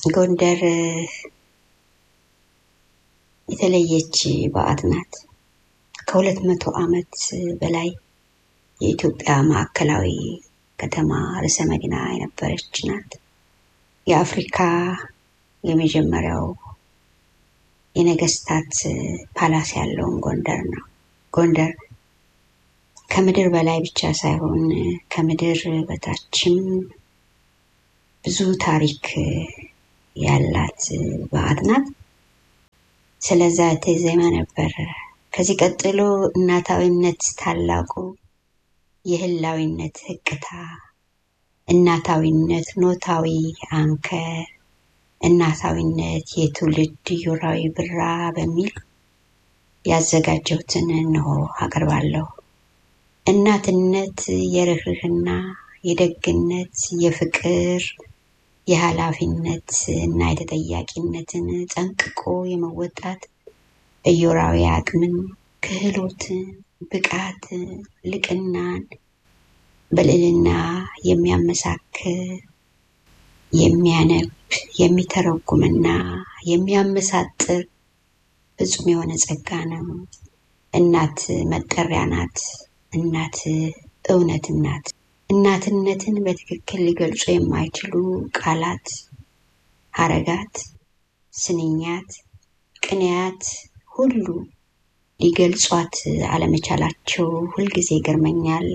ጎንደር የተለየች በዓት ናት። ከሁለት መቶ ዓመት በላይ የኢትዮጵያ ማዕከላዊ ከተማ ርዕሰ መዲና የነበረች ናት። የአፍሪካ የመጀመሪያው የነገስታት ፓላስ ያለውን ጎንደር ነው። ጎንደር ከምድር በላይ ብቻ ሳይሆን ከምድር በታችም ብዙ ታሪክ ያላት በዓት ናት። ስለዛ የተዜመ ነበር። ከዚህ ቀጥሎ እናታዊነት ታላቁ የህላዊነት ህቅታ፣ እናታዊነት ኖታዊ አንከር፣ እናታዊነት የትውልድ ዮራዊ ብራ በሚል ያዘጋጀሁትን እንሆ አቀርባለሁ። እናትነት የርህርህና የደግነት የፍቅር የኃላፊነት እና የተጠያቂነትን ጠንቅቆ የመወጣት እዮራዊ አቅምን፣ ክህሎትን፣ ብቃትን፣ ልቅናን በልዕልና የሚያመሳክር የሚያነብ የሚተረጉምና የሚያመሳጥር ፍጹም የሆነ ጸጋ ነው። እናት መጠሪያ ናት። እናት እውነትም ናት። እናትነትን በትክክል ሊገልጹ የማይችሉ ቃላት፣ ሀረጋት፣ ስንኛት፣ ቅንያት ሁሉ ሊገልጿት አለመቻላቸው ሁልጊዜ ይገርመኛል፣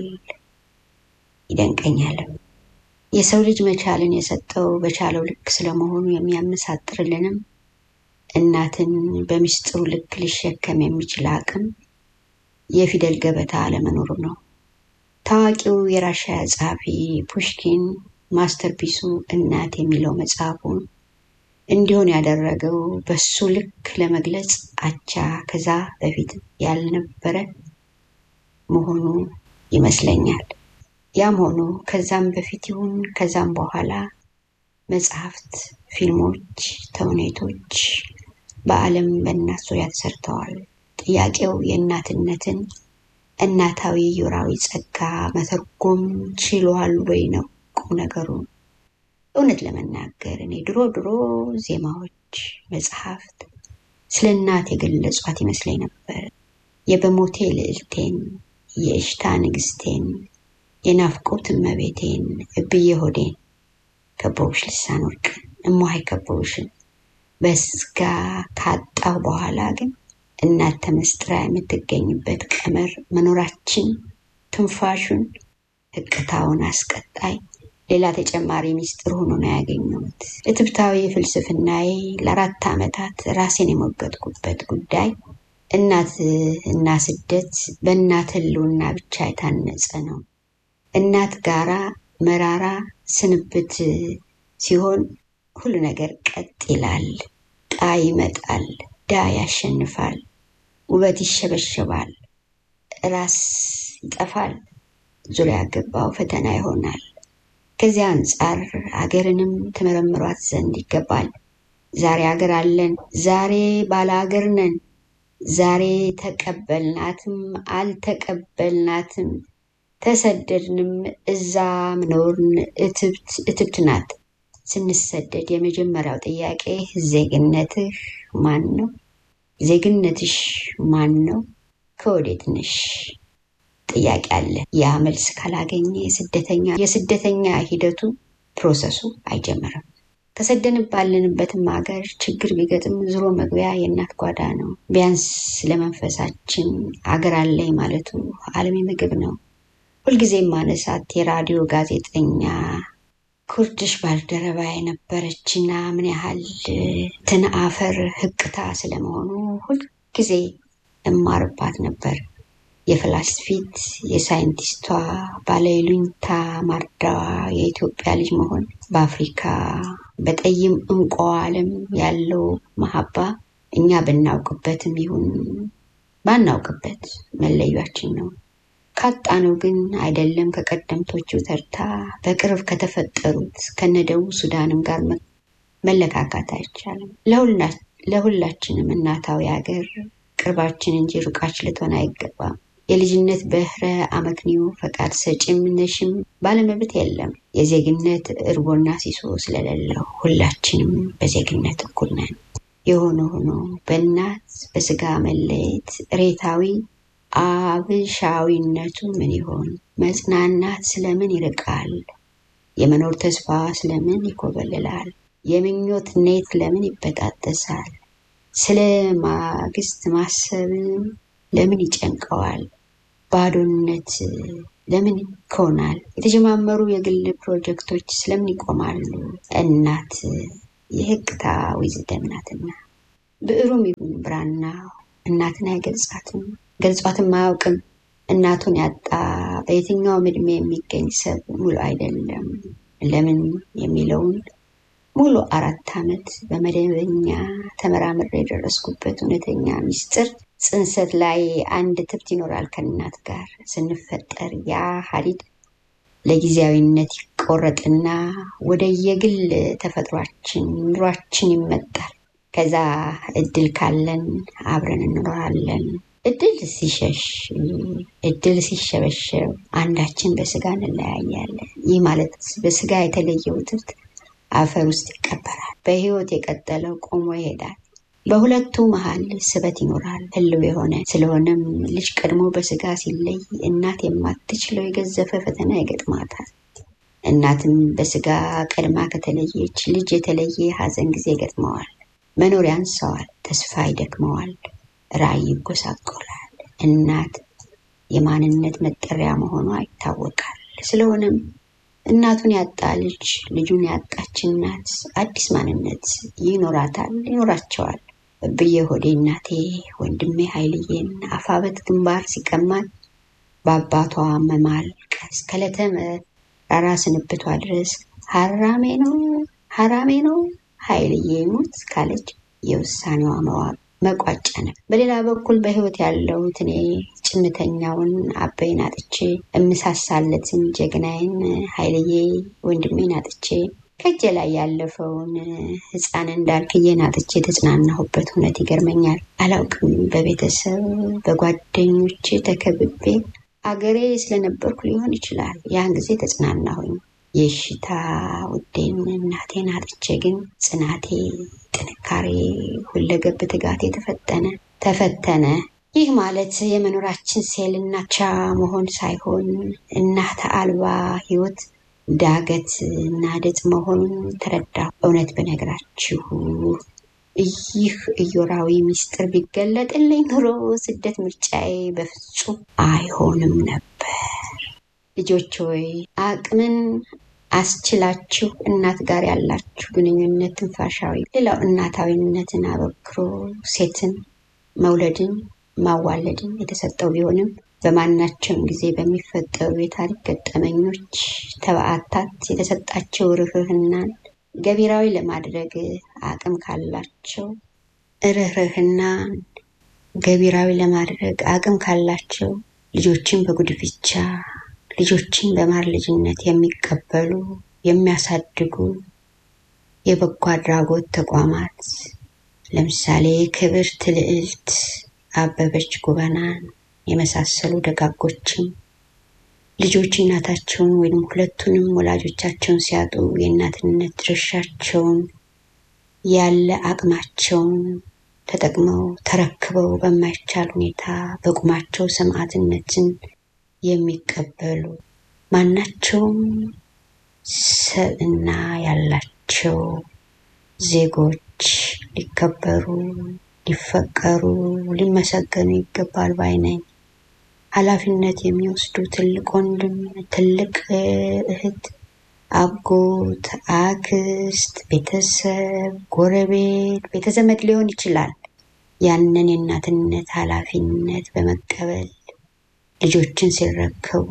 ይደንቀኛል። የሰው ልጅ መቻልን የሰጠው በቻለው ልክ ስለመሆኑ የሚያመሳጥርልንም እናትን በምስጢሩ ልክ ሊሸከም የሚችል አቅም የፊደል ገበታ አለመኖሩ ነው። ታዋቂው የራሽያ ጸሐፊ ፑሽኪን ማስተርፒሱ እናት የሚለው መጽሐፉን እንዲሆን ያደረገው በሱ ልክ ለመግለጽ አቻ ከዛ በፊት ያልነበረ መሆኑ ይመስለኛል። ያም ሆኖ ከዛም በፊት ይሁን ከዛም በኋላ መጽሐፍት፣ ፊልሞች፣ ተውኔቶች በዓለም በእናት ዙሪያ ተሰርተዋል። ጥያቄው የእናትነትን እናታዊ ዮራዊ ጸጋ መተርጎም ችሏል ወይ ነው ቁም ነገሩ። እውነት ለመናገር እኔ ድሮ ድሮ ዜማዎች፣ መጽሐፍት ስለ እናት የገለጿት ይመስለኝ ነበር። የበሞቴ ልዕልቴን፣ የእሽታ ንግስቴን፣ የናፍቆት እመቤቴን፣ እብዬ ሆዴን፣ ከበውሽ ልሳን ወርቅን፣ እሟይ ከበውሽን በስጋ ካጣሁ በኋላ ግን እናት ተመስጥራ የምትገኝበት ቀመር መኖራችን ትንፋሹን ህቅታውን አስቀጣይ ሌላ ተጨማሪ ሚስጥር ሆኖ ነው ያገኘሁት። እትብታዊ ፍልስፍናዬ ለአራት ዓመታት ራሴን የሞገጥኩበት ጉዳይ እናት እና ስደት በእናት ህልውና ብቻ የታነጸ ነው። እናት ጋራ መራራ ስንብት ሲሆን ሁሉ ነገር ቀጥ ይላል። ጣ ይመጣል፣ ዳ ያሸንፋል፣ ውበት ይሸበሸባል፣ ራስ ይጠፋል፣ ዙሪያ ገባው ፈተና ይሆናል። ከዚያ አንጻር አገርንም ተመረምሯት ዘንድ ይገባል። ዛሬ አገር አለን፣ ዛሬ ባለ አገር ነን፣ ዛሬ ተቀበልናትም አልተቀበልናትም፣ ተሰደድንም እዛ ምኖርን እትብት እትብት ናት። ስንሰደድ የመጀመሪያው ጥያቄ ዜግነትህ ማን ነው? ዜግነትሽ ማን ነው? ከወዴት ነሽ? ጥያቄ አለ። ያ መልስ ካላገኘ የስደተኛ የስደተኛ ሂደቱ ፕሮሰሱ አይጀመርም። ተሰደን ባለንበትም ሀገር ችግር ቢገጥም ዞሮ መግቢያ የእናት ጓዳ ነው። ቢያንስ ለመንፈሳችን አገር አለኝ ማለቱ አልሚ ምግብ ነው። ሁልጊዜ ማነሳት የራዲዮ ጋዜጠኛ ኩርድሽ ባልደረባ የነበረችና ምን ያህል ትንአፈር ህቅታ ስለመሆኑ ሁልጊዜ እማርባት ነበር። የፍላስፊት የሳይንቲስቷ ባለይሉኝታ ማርዳዋ የኢትዮጵያ ልጅ መሆን በአፍሪካ በጠይም እንቋ ዓለም ያለው መሀባ እኛ ብናውቅበትም ይሁን ባናውቅበት መለያችን ነው። ካጣነው ግን አይደለም ከቀደምቶቹ ተርታ በቅርብ ከተፈጠሩት ከነደቡብ ሱዳንም ጋር መለካካት አይቻልም። ለሁላችንም እናታዊ ሀገር ቅርባችን እንጂ ሩቃችን ልትሆን አይገባም። የልጅነት በህረ አመክንዮ ፈቃድ ሰጪም ነሽም ባለመብት የለም። የዜግነት እርቦና ሲሶ ስለሌለው ሁላችንም በዜግነት እኩል ነን። የሆነ ሆኖ በእናት በስጋ መለየት ሬታዊ አብሻዊነቱ ምን ይሆን? መጽናናት ስለምን ይርቃል? የመኖር ተስፋ ስለምን ይኮበልላል? የምኞት ኔት ለምን ይበጣጠሳል? ስለ ማግስት ማሰብ ለምን ይጨንቀዋል? ባዶነት ለምን ይኮናል? የተጀማመሩ የግል ፕሮጀክቶች ስለምን ይቆማሉ? እናት የህቅታ ዊዝደም ናትና ብዕሩም ይሁን ብራና እናትን አይገልጻትም፣ ገልጿትም አያውቅም። እናቱን ያጣ በየትኛውም ዕድሜ የሚገኝ ሰብ ሙሉ አይደለም። ለምን የሚለውን ሙሉ አራት ዓመት በመደበኛ ተመራምሬ የደረስኩበት እውነተኛ ሚስጥር ጽንሰት ላይ አንድ ትብት ይኖራል ከእናት ጋር ስንፈጠር ያ ሀዲድ ለጊዜያዊነት ይቆረጥና ወደ የግል ተፈጥሯችን ኑሯችን ይመጣል። ከዛ እድል ካለን አብረን እንኖራለን። እድል ሲሸሽ እድል ሲሸበሸብ አንዳችን በስጋ እንለያያለን። ይህ ማለት በስጋ የተለየው ትብት አፈር ውስጥ ይቀበራል። በህይወት የቀጠለው ቆሞ ይሄዳል። በሁለቱ መሀል ስበት ይኖራል ህልው የሆነ ስለሆነም ልጅ ቀድሞ በስጋ ሲለይ እናት የማትችለው የገዘፈ ፈተና ይገጥማታል። እናትም በስጋ ቀድማ ከተለየች ልጅ የተለየ ሀዘን ጊዜ ይገጥመዋል። መኖር ያንሰዋል፣ ተስፋ ይደክመዋል፣ ራዕይ ይጎሳቆላል። እናት የማንነት መጠሪያ መሆኗ ይታወቃል። ስለሆነም እናቱን ያጣ ልጅ ልጁን ያጣች እናት አዲስ ማንነት ይኖራታል፣ ይኖራቸዋል። ብዬ ሆዴ እናቴ ወንድሜ ኃይልዬን አፋበት ግንባር ሲቀማል በአባቷ መማልቀስ ከዕለተ መራራ ስንብቷ ድረስ ሀራሜ ነው ሀራሜ ነው ኃይልዬ ሙት ካለች የውሳኔዋ መዋቅ መቋጫ ነው። በሌላ በኩል በህይወት ያለሁት እኔ ጭምተኛውን አበይን አጥቼ እምሳሳለትን ጀግናዬን ኃይልዬ ወንድሜን አጥቼ ከእጄ ላይ ያለፈውን ህፃን እንዳልክዬን አጥቼ የተጽናናሁበት እውነት ይገርመኛል። አላውቅም በቤተሰብ በጓደኞቼ ተከብቤ አገሬ ስለነበርኩ ሊሆን ይችላል። ያን ጊዜ ተጽናናሁኝ። የሽታ ውዴን እናቴን አጥቼ ግን ጽናቴ፣ ጥንካሬ፣ ሁለገብ ትጋቴ ተፈተነ ተፈተነ። ይህ ማለት የመኖራችን ሴልና ቻ መሆን ሳይሆን እናት አልባ ህይወት ዳገት እና ድጥ መሆኑን ተረዳሁ። እውነት በነገራችሁ ይህ እዮራዊ ሚስጥር ቢገለጥልኝ ኑሮ ስደት ምርጫዬ በፍጹም አይሆንም ነበር። ልጆች ሆይ አቅምን አስችላችሁ እናት ጋር ያላችሁ ግንኙነት ትንፋሻዊ፣ ሌላው እናታዊነትን አበክሮ ሴትን መውለድን ማዋለድን የተሰጠው ቢሆንም በማናቸውም ጊዜ በሚፈጠሩ የታሪክ ገጠመኞች ተባዕታት የተሰጣቸው ርኅርህናን ገቢራዊ ለማድረግ አቅም ካላቸው ርኅርህናን ገቢራዊ ለማድረግ አቅም ካላቸው ልጆችን በጉድፍቻ ልጆችን በማር ልጅነት የሚቀበሉ የሚያሳድጉ የበጎ አድራጎት ተቋማት ለምሳሌ ክብርት ልዕልት አበበች ጎበናን የመሳሰሉ ደጋጎችም ልጆች እናታቸውን ወይም ሁለቱንም ወላጆቻቸውን ሲያጡ የእናትነት ድርሻቸውን ያለ አቅማቸውን ተጠቅመው ተረክበው በማይቻል ሁኔታ በቁማቸው ሰማዕትነትን የሚቀበሉ ማናቸውም ሰብዕና ያላቸው ዜጎች ሊከበሩ ሊፈቀሩ ሊመሰገኑ ይገባል ባይ ነኝ። ኃላፊነት የሚወስዱ ትልቅ ወንድም፣ ትልቅ እህት፣ አጎት፣ አክስት፣ ቤተሰብ፣ ጎረቤት፣ ቤተዘመድ ሊሆን ይችላል። ያንን የእናትነት ኃላፊነት በመቀበል ልጆችን ሲረከቡ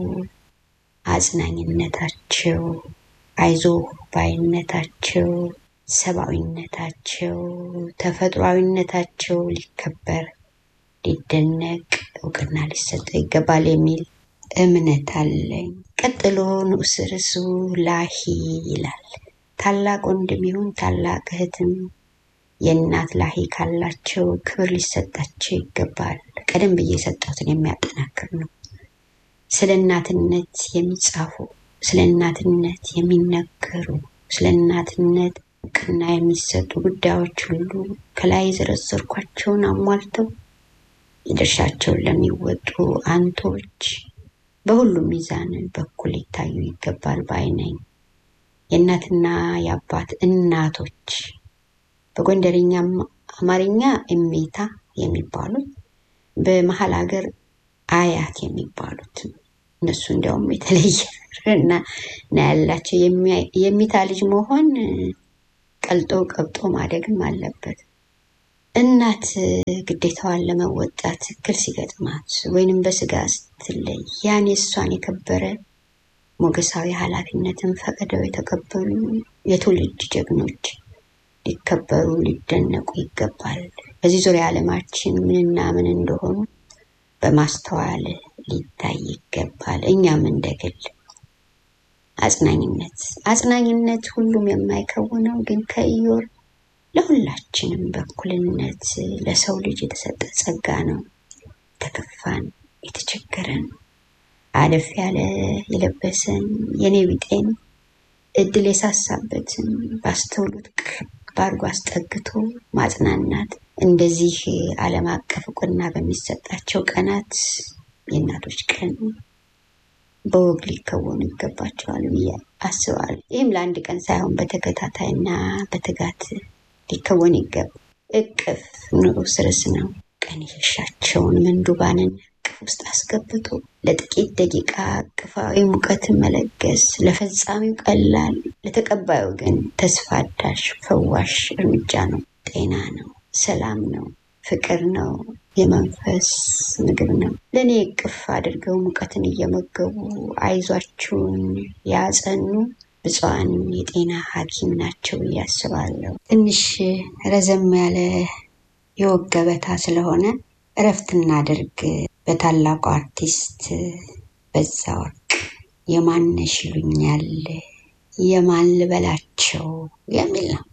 አጽናኝነታቸው፣ አይዞህ ባይነታቸው፣ ሰብአዊነታቸው፣ ተፈጥሯዊነታቸው ሊከበር ሊደነቅ እውቅና ሊሰጠው ይገባል የሚል እምነት አለኝ። ቀጥሎ ንዑስ ርዕሱ ላሂ ይላል። ታላቅ ወንድም ይሁን ታላቅ እህትም የእናት ላሂ ካላቸው ክብር ሊሰጣቸው ይገባል። ቀደም ብዬ የሰጠሁትን የሚያጠናክር ነው። ስለ እናትነት የሚጻፉ ስለ እናትነት የሚነገሩ ስለ እናትነት እውቅና የሚሰጡ ጉዳዮች ሁሉ ከላይ የዘረዘርኳቸውን አሟልተው የድርሻቸውን ለሚወጡ አንቶች በሁሉም ሚዛን በኩል ሊታዩ ይገባል ባይ ነኝ። የእናትና የአባት እናቶች በጎንደርኛ አማርኛ እሜታ የሚባሉት በመሀል ሀገር አያት የሚባሉት እነሱ እንዲያውም የተለየ እና ያላቸው የሚታ ልጅ መሆን ቀልጦ ቀብጦ ማደግም አለበት። እናት ግዴታዋን ለመወጣት እክል ሲገጥማት ወይንም በስጋ ስትለይ ያን የእሷን የከበረ ሞገሳዊ ኃላፊነትን ፈቅደው የተቀበሉ የትውልድ ጀግኖች ሊከበሩ ሊደነቁ ይገባል። በዚህ ዙሪያ ዓለማችን ምንና ምን እንደሆኑ በማስተዋል ሊታይ ይገባል። እኛም እንደግል አጽናኝነት አጽናኝነት ሁሉም የማይከውነው ግን ከኢዮር ለሁላችንም በእኩልነት ለሰው ልጅ የተሰጠ ጸጋ ነው። የተከፋን የተቸገረን አለፍ ያለ የለበሰን የኔ ቢጤን እድል የሳሳበትን ባስተውሉት ቅርብ አድርጎ አስጠግቶ ማጽናናት እንደዚህ ዓለም አቀፍ እውቅና በሚሰጣቸው ቀናት የእናቶች ቀን በወግ ሊከወኑ ይገባቸዋል ብዬ አስባለሁ። ይህም ለአንድ ቀን ሳይሆን በተከታታይና በትጋት ሊከወን ይገባ። እቅፍ ኑሮ ስርስ ነው። ቀን የሸሻቸውን ምንዱባንን እቅፍ ውስጥ አስገብቶ ለጥቂት ደቂቃ እቅፋዊ ሙቀትን መለገስ ለፈጻሚው ቀላል፣ ለተቀባዩ ግን ተስፋ አዳሽ ፈዋሽ እርምጃ ነው። ጤና ነው። ሰላም ነው። ፍቅር ነው። የመንፈስ ምግብ ነው። ለእኔ እቅፍ አድርገው ሙቀትን እየመገቡ አይዟችሁን ያጸኑ ብፁዓን የጤና ሐኪም ናቸው ብዬ አስባለሁ። ትንሽ ረዘም ያለ የወግ ገበታ ስለሆነ እረፍት እናድርግ። በታላቁ አርቲስት በዛወርቅ የማነሽ ይሉኛል የማን ልበላቸው የሚል ነው።